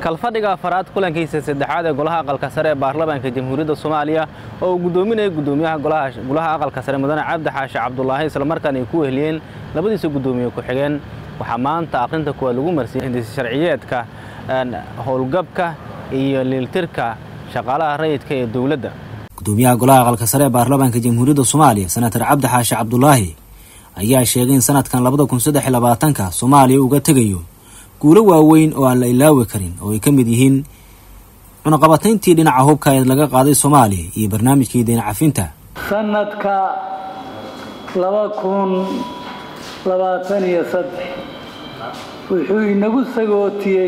kalfadhiga afaraad kulankiisa saddexaad ee golaha aqalka sare ee baarlamaanka jamhuuriyadda soomaaliya oo uu guddoominayay guddoomiyaha golaha aqalka sare mudane cabdi xaashi cabdulaahi islamarkaana ay ku weheliyeen labadiisa guddoomiye ku-xigeen waxaa maanta aqrinta kuwaad lagu marsiyey hindisa sharciyeedka howlgabka iyo liiltirka shaqaalaha rayidka ee dowladda gudoomiyaha golaha aqalka sare ee baarlamaanka jamhuuriyadda soomaaliya senatar cabdi xaashi cabdulaahi ayaa sheegay in sanadkan labada kun saddex iyo labaatanka soomaaliya uga tegayo guulo waaweyn oo aan la ilaawi karin oo ay ka mid yihiin cunaqabatayntii dhinaca hubka ee laga qaaday soomaaliya iyo barnaamijkii deyn cafinta sanadka laba kun labaatan iyo saddex wuxuu inagu sagootiyey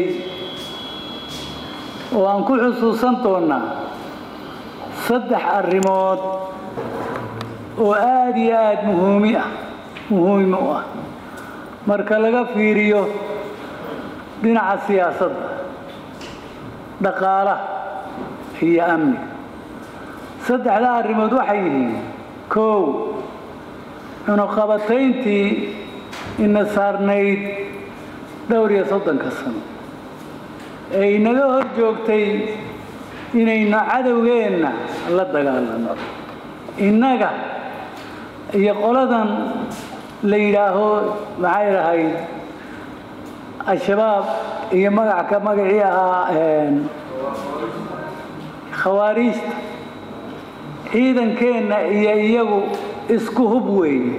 oo aan ku xusuusan doonnaa saddex arrimood oo aada iyo aada muhuumi ah muhiim u ah marka laga fiiriyo dhinaca siyaasadda dhaqaalaha iyo amniga saddexdaa arrimood waxay yihiin kow cunuqabatayntii ina saarnayd dhowr iyo soddonka sano ee inaga hor joogtay inaynu cadowgeenna la dagaalano innaga iyo qoladan la yidhaaho maxay dhahayd al-shabaab iyo magacka magacii ahaa khawaariijta ciidankeenna iyo iyagu isku hub weeye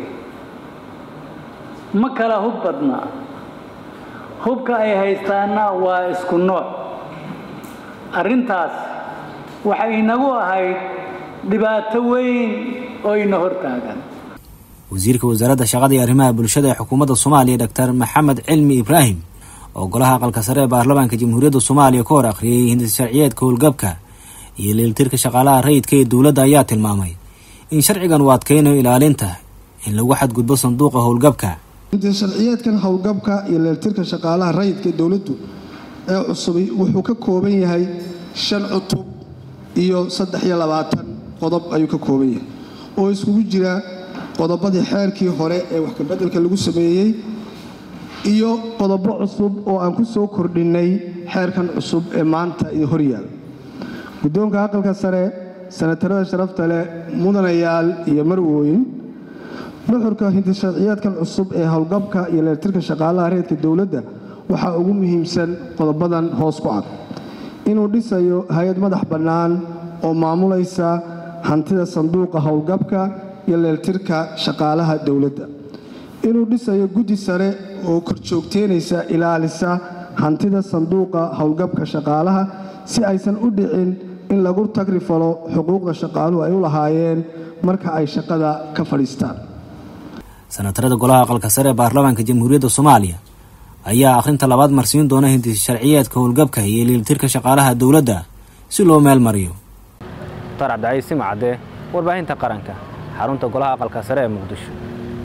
ma kala hub badnaa hubka ay haystaanna waa isku nooc arrintaas waxay inagu ahayd dhibaato weyn oo ina hortaagan wasiirka wasaaradda shaqada iyo arrimaha bulshada ee xukuumadda soomaaliya doctor maxamed cilmi ibraahim oo golaha aqalka sare ee baarlamaanka jamhuuriyadda soomaaliya ka hor akhriyey hindis sharciyeedka howlgabka iyo liiltirka shaqaalaha rayidka ee dowladda ayaa tilmaamay in sharcigan uu adkeynayo ilaalinta in lagu xadgudbo sanduuqa howlgabka hindis sharciyeedkan howlgabka iyo liiltirka shaqaalaha rayidka ee dowladdu ee cusubi wuxuu ka kooban yahay shan cutub iyo saddex iyo labaatan qodob ayuu ka kooban yahay oo iskugu jira qodobadii xeerkii hore ee wax kabeddelka lagu sameeyey iyo qodobo cusub oo aan ku soo kordhinnay xeerkan cusub ee maanta iyo horyaal guddoonka aqalka sare sanatarada sharafta leh mudanayaal iyo marwooyin nuxurka hindisharciyeedkan cusub ee howlgabka iyo leertirka shaqaalaha reedka dowladda waxaa ugu muhiimsan qodobadan hoos ku cad inuu dhisayo hay-ad madax bannaan oo maamulaysa hantida sanduuqa howlgabka iyo leeltirka shaqaalaha dowladda inuu dhisayo guddi sare oo korjoogteynaysa ilaalisa hantida sanduuqa howlgabka shaqaalaha si aysan u dhicin in lagu tagrifalo xuquuqda shaqaaluhu ay u lahaayeen marka ay shaqada ka fadhiistaan sanatarada golaha aqalka sare ee baarlamaanka jamhuuriyadda soomaaliya ayaa akhrinta labaad marsiin doona hindis sharciyeedka howlgabka iyo liiltirka shaqaalaha dowladda si loo meel mariyo mukhtaar cabdicaiis simacadde warbaahinta qaranka xarunta golaha aqalka sare ee muqdisho